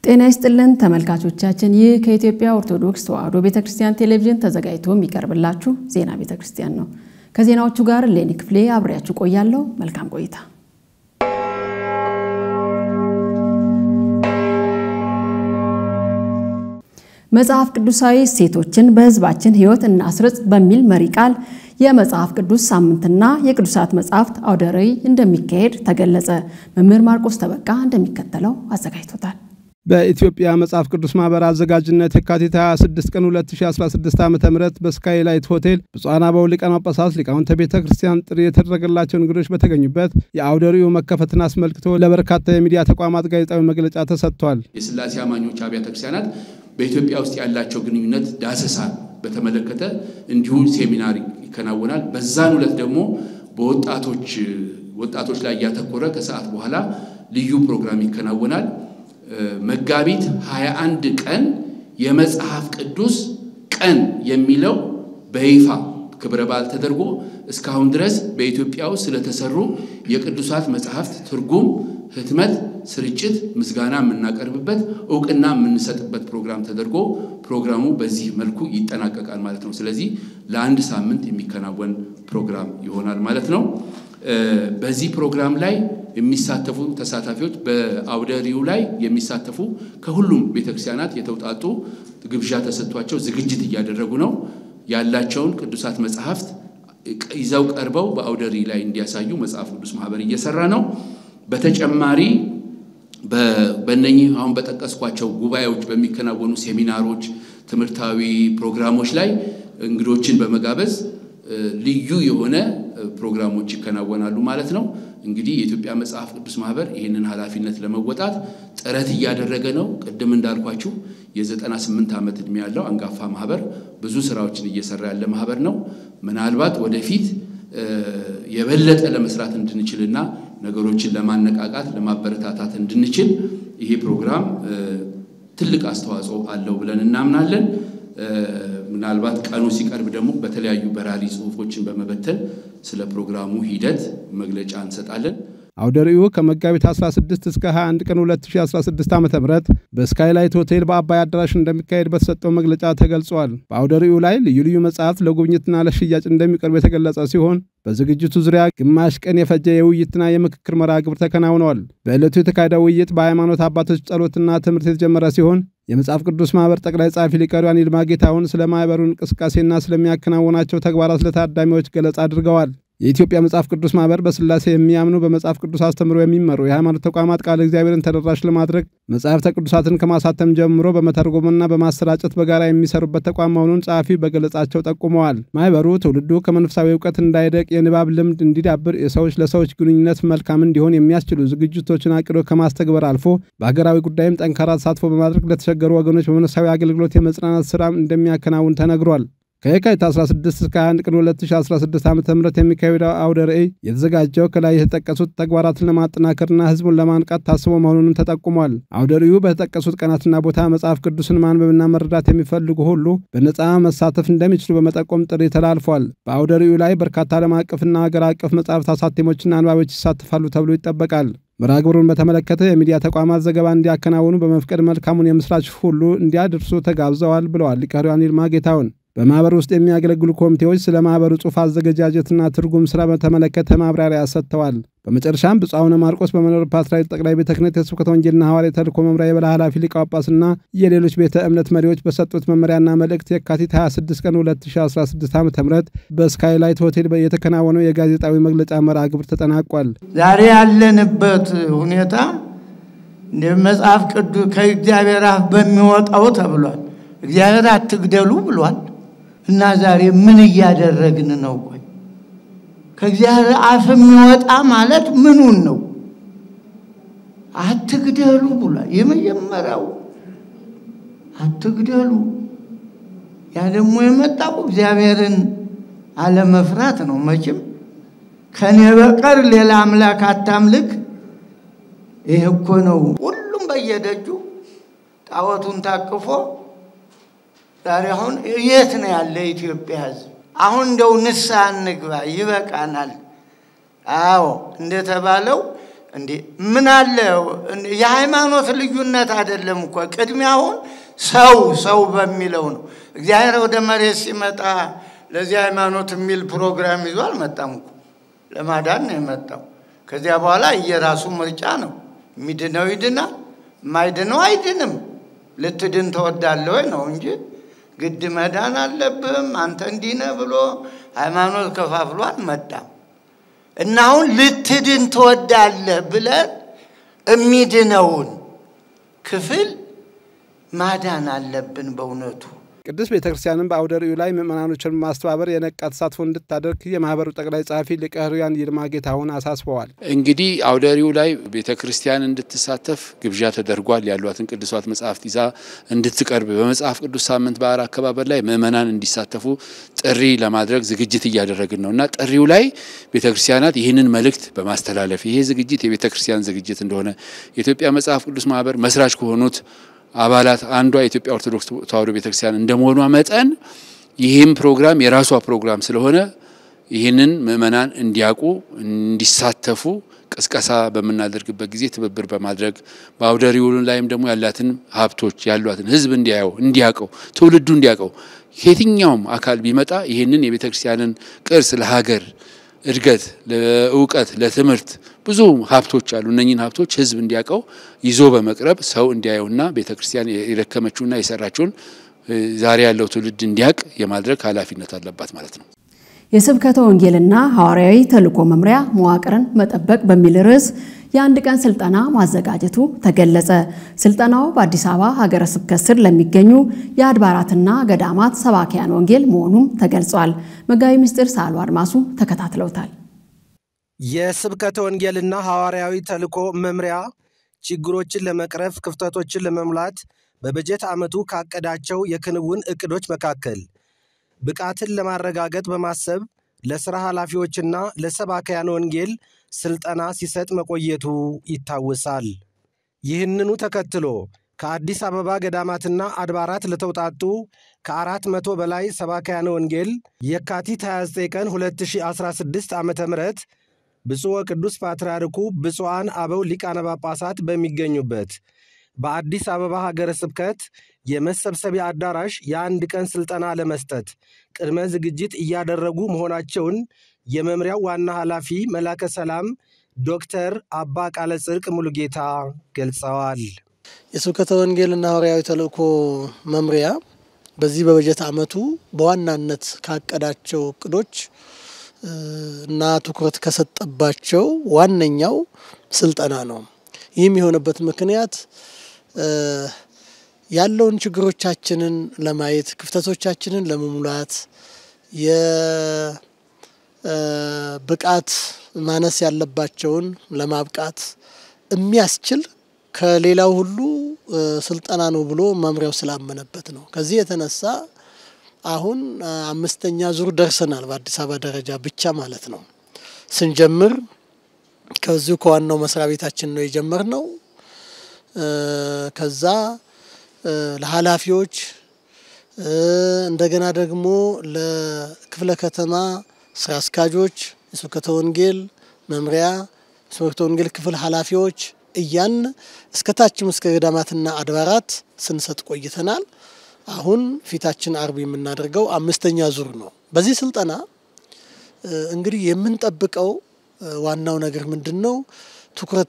ጤና ይስጥልን ተመልካቾቻችን፣ ይህ ከኢትዮጵያ ኦርቶዶክስ ተዋሕዶ ቤተ ክርስቲያን ቴሌቪዥን ተዘጋጅቶ የሚቀርብላችሁ ዜና ቤተ ክርስቲያን ነው። ከዜናዎቹ ጋር ሌኒ ክፍሌ አብሬያችሁ ቆያለሁ። መልካም ቆይታ። መጽሐፍ ቅዱሳዊ እሴቶችን በሕዝባችን ሕይወት እናስርጽ በሚል መሪ ቃል የመጽሐፍ ቅዱስ ሳምንትና የቅዱሳት መጽሐፍት አውደ ርዕይ እንደሚካሄድ ተገለጸ። መምህር ማርቆስ ተበቃ እንደሚከተለው አዘጋጅቶታል። በኢትዮጵያ መጽሐፍ ቅዱስ ማህበር አዘጋጅነት የካቲት 26 ቀን 2016 ዓ ም በስካይላይት ሆቴል ብፁዓን አበው ሊቃነ ጳጳሳት ሊቃውንተ ቤተ ክርስቲያን ጥሪ የተደረገላቸው እንግዶች በተገኙበት የአውደ ርዕዩ መከፈትን አስመልክቶ ለበርካታ የሚዲያ ተቋማት ጋዜጣዊ መግለጫ ተሰጥቷል። የሥላሴ አማኞች አብያተ ክርስቲያናት በኢትዮጵያ ውስጥ ያላቸው ግንኙነት ዳሰሳ በተመለከተ እንዲሁ ሴሚናር ይከናወናል። በዛን ዕለት ደግሞ በወጣቶች ወጣቶች ላይ ያተኮረ ከሰዓት በኋላ ልዩ ፕሮግራም ይከናወናል። መጋቢት 21 ቀን የመጽሐፍ ቅዱስ ቀን የሚለው በይፋ ክብረ በዓል ተደርጎ እስካሁን ድረስ በኢትዮጵያ ውስጥ ስለተሰሩ የቅዱሳት መጽሐፍት ትርጉም፣ ህትመት፣ ስርጭት ምስጋና የምናቀርብበት እውቅና የምንሰጥበት ፕሮግራም ተደርጎ ፕሮግራሙ በዚህ መልኩ ይጠናቀቃል ማለት ነው። ስለዚህ ለአንድ ሳምንት የሚከናወን ፕሮግራም ይሆናል ማለት ነው። በዚህ ፕሮግራም ላይ የሚሳተፉ ተሳታፊዎች በአውደ ርዕዩ ላይ የሚሳተፉ ከሁሉም ቤተክርስቲያናት የተውጣጡ ግብዣ ተሰጥቷቸው ዝግጅት እያደረጉ ነው። ያላቸውን ቅዱሳት መጽሐፍት ይዘው ቀርበው በአውደ ርዕይ ላይ እንዲያሳዩ መጽሐፍ ቅዱስ ማህበር እየሰራ ነው። በተጨማሪ በእነኚህ አሁን በጠቀስኳቸው ጉባኤዎች በሚከናወኑ ሴሚናሮች፣ ትምህርታዊ ፕሮግራሞች ላይ እንግዶችን በመጋበዝ ልዩ የሆነ ፕሮግራሞች ይከናወናሉ ማለት ነው። እንግዲህ የኢትዮጵያ መጽሐፍ ቅዱስ ማህበር ይህንን ኃላፊነት ለመወጣት ጥረት እያደረገ ነው። ቅድም እንዳልኳችሁ የ98 ዓመት ዕድሜ ያለው አንጋፋ ማህበር ብዙ ስራዎችን እየሰራ ያለ ማህበር ነው። ምናልባት ወደፊት የበለጠ ለመስራት እንድንችልና ነገሮችን ለማነቃቃት ለማበረታታት እንድንችል ይሄ ፕሮግራም ትልቅ አስተዋጽኦ አለው ብለን እናምናለን። ምናልባት ቀኑ ሲቀርብ ደግሞ በተለያዩ በራሪ ጽሁፎችን በመበተን ስለ ፕሮግራሙ ሂደት መግለጫ እንሰጣለን። አውደ ርዕዩ ከመጋቢት 16 እስከ 21 ቀን 2016 ዓ ም በስካይላይት ሆቴል በአባይ አዳራሽ እንደሚካሄድ በተሰጠው መግለጫ ተገልጿል። በአውደ ርዕዩ ላይ ልዩ ልዩ መጽሐፍት ለጉብኝትና ለሽያጭ እንደሚቀርቡ የተገለጸ ሲሆን በዝግጅቱ ዙሪያ ግማሽ ቀን የፈጀ የውይይትና የምክክር መርሃ ግብር ተከናውነዋል። በዕለቱ የተካሄደው ውይይት በሃይማኖት አባቶች ጸሎትና ትምህርት የተጀመረ ሲሆን የመጽሐፍ ቅዱስ ማህበር ጠቅላይ ጸሐፊ ሊቀ ኅሩያን ይልማ ጌታሁን ስለ ማህበሩ እንቅስቃሴና ስለሚያከናውናቸው ተግባራት ለታዳሚዎች ገለጻ አድርገዋል። የኢትዮጵያ መጽሐፍ ቅዱስ ማህበር በሥላሴ የሚያምኑ በመጽሐፍ ቅዱስ አስተምሮ የሚመሩ የሃይማኖት ተቋማት ቃለ እግዚአብሔርን ተደራሽ ለማድረግ መጽሐፍተ ቅዱሳትን ከማሳተም ጀምሮ በመተርጎምና በማሰራጨት በጋራ የሚሰሩበት ተቋም መሆኑን ጸሐፊ በገለጻቸው ጠቁመዋል። ማህበሩ ትውልዱ ከመንፈሳዊ እውቀት እንዳይደቅ የንባብ ልምድ እንዲዳብር፣ የሰዎች ለሰዎች ግንኙነት መልካም እንዲሆን የሚያስችሉ ዝግጅቶችን አቅዶ ከማስተግበር አልፎ በሀገራዊ ጉዳይም ጠንካራ ተሳትፎ በማድረግ ለተቸገሩ ወገኖች በመንፈሳዊ አገልግሎት የመጽናናት ስራ እንደሚያከናውን ተነግሯል። ከየካቲት 16 እስከ 21 ቀን 2016 ዓ ም የሚካሄደው አውደ ርዕይ የተዘጋጀው ከላይ የተጠቀሱት ተግባራትን ለማጠናከርና ህዝቡን ለማንቃት ታስቦ መሆኑንም ተጠቁሟል። አውደ ርዕዩ በተጠቀሱት ቀናትና ቦታ መጽሐፍ ቅዱስን ማንበብና መረዳት የሚፈልጉ ሁሉ በነፃ መሳተፍ እንደሚችሉ በመጠቆም ጥሪ ተላልፏል። በአውደ ርዕዩ ላይ በርካታ ዓለም አቀፍና ሀገር አቀፍ መጽሐፍት አሳቴሞችና አንባቢዎች ይሳተፋሉ ተብሎ ይጠበቃል። መርሃ ግብሩን በተመለከተ የሚዲያ ተቋማት ዘገባ እንዲያከናውኑ በመፍቀድ መልካሙን የምስራች ሁሉ እንዲያደርሱ ተጋብዘዋል ብለዋል ሊቀ ኅሩያን ይልማ ጌታሁን። በማኅበሩ ውስጥ የሚያገለግሉ ኮሚቴዎች ስለ ማኅበሩ ጽሑፍ አዘገጃጀትና ትርጉም ሥራ በተመለከተ ማብራሪያ ሰጥተዋል። በመጨረሻም ብፁዕ አቡነ ማርቆስ በመንበረ ፓትርያርክ ጠቅላይ ቤተ ክህነት የስብከተ ወንጌልና ሐዋርያዊ ተልእኮ መምሪያ የበላይ ኃላፊ ሊቀ ጳጳስና የሌሎች ቤተ እምነት መሪዎች በሰጡት መመሪያና መልእክት የካቲት 26 ቀን 2016 ዓ ም በስካይላይት ሆቴል የተከናወነው የጋዜጣዊ መግለጫ መርሃ ግብር ተጠናቋል። ዛሬ ያለንበት ሁኔታ መጽሐፍ ቅዱስ ከእግዚአብሔር አፍ በሚወጣው ተብሏል። እግዚአብሔር አትግደሉ ብሏል። እና ዛሬ ምን እያደረግን ነው? ቆይ ከእግዚአብሔር አፍ የሚወጣ ማለት ምኑን ነው? አትግደሉ ብሏል። የመጀመሪያው አትግደሉ። ያ ደግሞ የመጣው እግዚአብሔርን አለመፍራት ነው። መቼም ከኔ በቀር ሌላ አምላክ አታምልክ። ይህ እኮ ነው። ሁሉም በየደጁ ጣዖቱን ታቅፎ ዛሬ አሁን የት ነው ያለ የኢትዮጵያ ሕዝብ? አሁን እንደው ንስሐ እንግባ፣ ይበቃናል። አዎ እንደተባለው እንዴ ምን አለ የሃይማኖት ልዩነት አይደለም እኮ ቅድሚያውን ሰው ሰው በሚለው ነው። እግዚአብሔር ወደ መሬት ሲመጣ ለዚህ ሃይማኖት የሚል ፕሮግራም ይዞ አልመጣም እኮ ለማዳን ነው የመጣው። ከዚያ በኋላ እየራሱ ምርጫ ነው። የሚድነው ይድናል፣ የማይድነው አይድንም። ልትድን ትወዳለህ ወይ ነው እንጂ ግድ መዳን አለብህም አንተ እንዲህ ነህ ብሎ ሃይማኖት ከፋፍሎ አልመጣም። እና አሁን ልትድን ትወዳለህ ብለን የሚድነውን ክፍል ማዳን አለብን በእውነቱ። ቅዱስ ቤተ ክርስቲያንም በአውደ ርዕዩ ላይ ምዕመናኖችን ማስተባበር የነቃ ተሳትፎ እንድታደርግ የማህበሩ ጠቅላይ ጸሐፊ ሊቀ ሕሩያን ይልማ ጌታሁን አሳስበዋል። እንግዲህ አውደ ርዕዩ ላይ ቤተ ክርስቲያን እንድትሳተፍ ግብዣ ተደርጓል። ያሏትን ቅዱሳት መጽሐፍት ይዛ እንድትቀርብ በመጽሐፍ ቅዱስ ሳምንት በዓል አከባበር ላይ ምዕመናን እንዲሳተፉ ጥሪ ለማድረግ ዝግጅት እያደረግን ነው እና ጥሪው ላይ ቤተ ክርስቲያናት ይህንን መልእክት በማስተላለፍ ይሄ ዝግጅት የቤተ ክርስቲያን ዝግጅት እንደሆነ የኢትዮጵያ መጽሐፍ ቅዱስ ማህበር መስራች ከሆኑት አባላት አንዷ የኢትዮጵያ ኦርቶዶክስ ተዋሕዶ ቤተክርስቲያን እንደመሆኗ መጠን ይህም ፕሮግራም የራሷ ፕሮግራም ስለሆነ ይህንን ምእመናን እንዲያውቁ እንዲሳተፉ ቅስቀሳ በምናደርግበት ጊዜ ትብብር በማድረግ በአውደ ርዕዩ ላይም ደግሞ ያላትን ሀብቶች ያሏትን ሕዝብ እንዲያየው እንዲያውቀው ትውልዱ እንዲያውቀው ከየትኛውም አካል ቢመጣ ይህንን የቤተ ክርስቲያንን ቅርስ ለሀገር እድገት፣ ለእውቀት፣ ለትምህርት ብዙ ሀብቶች አሉ። እነኝህን ሀብቶች ህዝብ እንዲያውቀው ይዞ በመቅረብ ሰው እንዲያየውና ቤተ ክርስቲያን የደከመችውና የሰራችውን ዛሬ ያለው ትውልድ እንዲያውቅ የማድረግ ኃላፊነት አለባት ማለት ነው። የስብከተ ወንጌልና ሐዋርያዊ ተልእኮ መምሪያ መዋቅርን መጠበቅ በሚል ርዕስ የአንድ ቀን ስልጠና ማዘጋጀቱ ተገለጸ። ስልጠናው በአዲስ አበባ ሀገረ ስብከት ስር ለሚገኙ የአድባራትና ገዳማት ሰባኪያን ወንጌል መሆኑም ተገልጿል። መጋቢ ምስጢር ሳሉ አድማሱ ተከታትለውታል። የስብከተ ወንጌልና ሐዋርያዊ ተልእኮ መምሪያ ችግሮችን ለመቅረፍ ክፍተቶችን ለመሙላት በበጀት ዓመቱ ካቀዳቸው የክንውን ዕቅዶች መካከል ብቃትን ለማረጋገጥ በማሰብ ለሥራ ኃላፊዎችና ለሰባክያን ወንጌል ሥልጠና ሲሰጥ መቆየቱ ይታወሳል። ይህንኑ ተከትሎ ከአዲስ አበባ ገዳማትና አድባራት ለተውጣጡ ከአራት መቶ በላይ ሰባክያን ወንጌል የካቲት 29 ቀን 2016 ዓ ም ብፁዕ ወቅዱስ ፓትርያርኩ ብፁዓን አበው ሊቃነ ጳጳሳት በሚገኙበት በአዲስ አበባ ሀገረ ስብከት የመሰብሰቢያ አዳራሽ የአንድ ቀን ሥልጠና ለመስጠት ቅድመ ዝግጅት እያደረጉ መሆናቸውን የመምሪያው ዋና ኃላፊ መላከ ሰላም ዶክተር አባ ቃለ ጽድቅ ሙሉጌታ ገልጸዋል። የስብከተ ወንጌልና ሐዋርያዊ ተልእኮ መምሪያ በዚህ በበጀት ዓመቱ በዋናነት ካቀዳቸው እቅዶች እና ትኩረት ከሰጠባቸው ዋነኛው ስልጠና ነው። ይህም የሆነበት ምክንያት ያለውን ችግሮቻችንን ለማየት ክፍተቶቻችንን ለመሙላት የብቃት ማነስ ያለባቸውን ለማብቃት የሚያስችል ከሌላው ሁሉ ስልጠና ነው ብሎ መምሪያው ስላመነበት ነው። ከዚህ የተነሳ አሁን አምስተኛ ዙር ደርሰናል። በአዲስ አበባ ደረጃ ብቻ ማለት ነው። ስንጀምር ከዚሁ ከዋናው መስሪያ ቤታችን ነው የጀመርነው። ከዛ ለኃላፊዎች እንደገና ደግሞ ለክፍለ ከተማ ስራ አስኪያጆች፣ የስብከተ ወንጌል መምሪያ፣ የስብከተ ወንጌል ክፍል ኃላፊዎች እያን እስከ ታችም እስከ ገዳማትና አድባራት ስንሰጥ ቆይተናል። አሁን ፊታችን አርብ የምናደርገው አምስተኛ ዙር ነው። በዚህ ስልጠና እንግዲህ የምንጠብቀው ዋናው ነገር ምንድን ነው? ትኩረት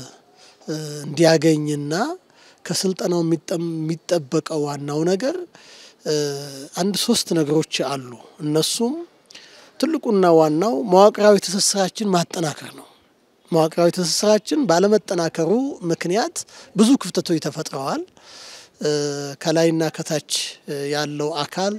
እንዲያገኝና ከስልጠናው የሚጠበቀው ዋናው ነገር አንድ ሶስት ነገሮች አሉ። እነሱም ትልቁና ዋናው መዋቅራዊ ትስስራችን ማጠናከር ነው። መዋቅራዊ ትስስራችን ባለመጠናከሩ ምክንያት ብዙ ክፍተቶች ተፈጥረዋል። ከላይና ከታች ያለው አካል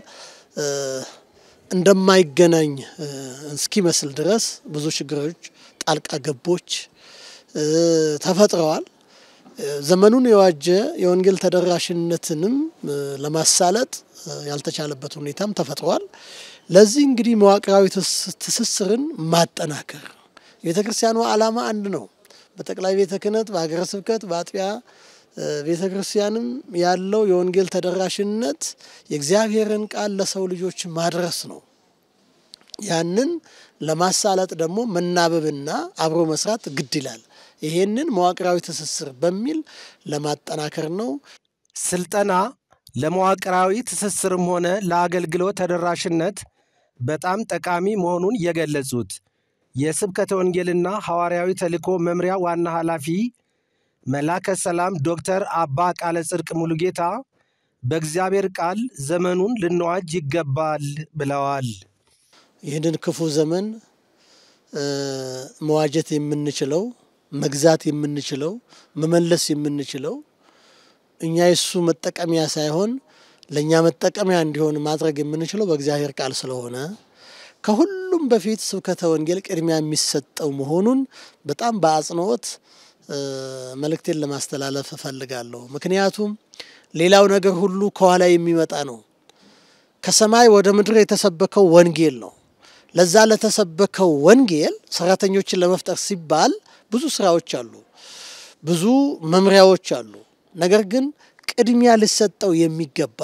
እንደማይገናኝ እስኪመስል ድረስ ብዙ ችግሮች፣ ጣልቃ ገቦች ተፈጥረዋል። ዘመኑን የዋጀ የወንጌል ተደራሽነትንም ለማሳለጥ ያልተቻለበት ሁኔታም ተፈጥሯል። ለዚህ እንግዲህ መዋቅራዊ ትስስርን ማጠናከር የቤተ ክርስቲያኗ ዓላማ አንድ ነው። በጠቅላይ ቤተ ክህነት፣ በሀገረ ስብከት፣ በአጥቢያ ቤተ ክርስቲያንም ያለው የወንጌል ተደራሽነት የእግዚአብሔርን ቃል ለሰው ልጆች ማድረስ ነው። ያንን ለማሳለጥ ደግሞ መናበብና አብሮ መስራት ግድ ይላል። ይሄንን መዋቅራዊ ትስስር በሚል ለማጠናከር ነው። ስልጠና ለመዋቅራዊ ትስስርም ሆነ ለአገልግሎት ተደራሽነት በጣም ጠቃሚ መሆኑን የገለጹት የስብከተ ወንጌልና ሐዋርያዊ ተልእኮ መምሪያ ዋና ኃላፊ መላከ ሰላም ዶክተር አባ ቃለ ጽድቅ ሙሉጌታ በእግዚአብሔር ቃል ዘመኑን ልንዋጅ ይገባል ብለዋል። ይህንን ክፉ ዘመን መዋጀት የምንችለው መግዛት የምንችለው መመለስ የምንችለው እኛ የሱ መጠቀሚያ ሳይሆን ለእኛ መጠቀሚያ እንዲሆን ማድረግ የምንችለው በእግዚአብሔር ቃል ስለሆነ ከሁሉም በፊት ስብከተ ወንጌል ቅድሚያ የሚሰጠው መሆኑን በጣም በአጽንኦት መልእክቴን ለማስተላለፍ እፈልጋለሁ። ምክንያቱም ሌላው ነገር ሁሉ ከኋላ የሚመጣ ነው። ከሰማይ ወደ ምድር የተሰበከው ወንጌል ነው። ለዛ ለተሰበከው ወንጌል ሰራተኞችን ለመፍጠር ሲባል ብዙ ስራዎች አሉ፣ ብዙ መምሪያዎች አሉ። ነገር ግን ቅድሚያ ሊሰጠው የሚገባ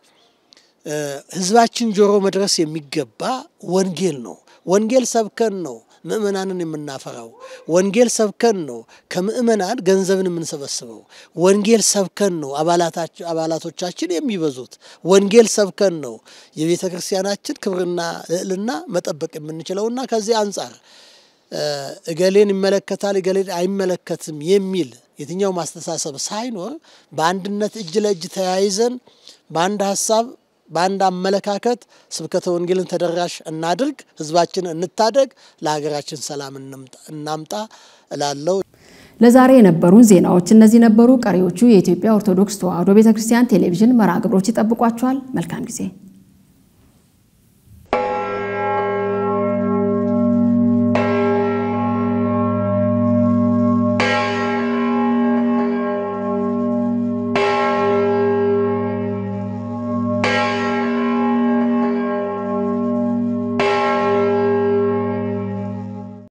ህዝባችን ጆሮ መድረስ የሚገባ ወንጌል ነው። ወንጌል ሰብከን ነው ምእመናንን የምናፈራው። ወንጌል ሰብከን ነው ከምእመናን ገንዘብን የምንሰበስበው። ወንጌል ሰብከን ነው አባላቶቻችን የሚበዙት። ወንጌል ሰብከን ነው የቤተ ክርስቲያናችን ክብርና ልዕልና መጠበቅ የምንችለውና ከዚህ አንጻር እገሌን ይመለከታል እገሌን አይመለከትም የሚል የትኛው ማስተሳሰብ ሳይኖር በአንድነት እጅ ለእጅ ተያይዘን በአንድ ሀሳብ በአንድ አመለካከት ስብከተ ወንጌልን ተደራሽ እናድርግ፣ ህዝባችን እንታደግ፣ ለሀገራችን ሰላም እናምጣ እላለሁ። ለዛሬ የነበሩን ዜናዎች እነዚህ ነበሩ። ቀሪዎቹ የኢትዮጵያ ኦርቶዶክስ ተዋሕዶ ቤተ ክርስቲያን ቴሌቪዥን መርሃ ግብሮች ይጠብቋቸዋል። መልካም ጊዜ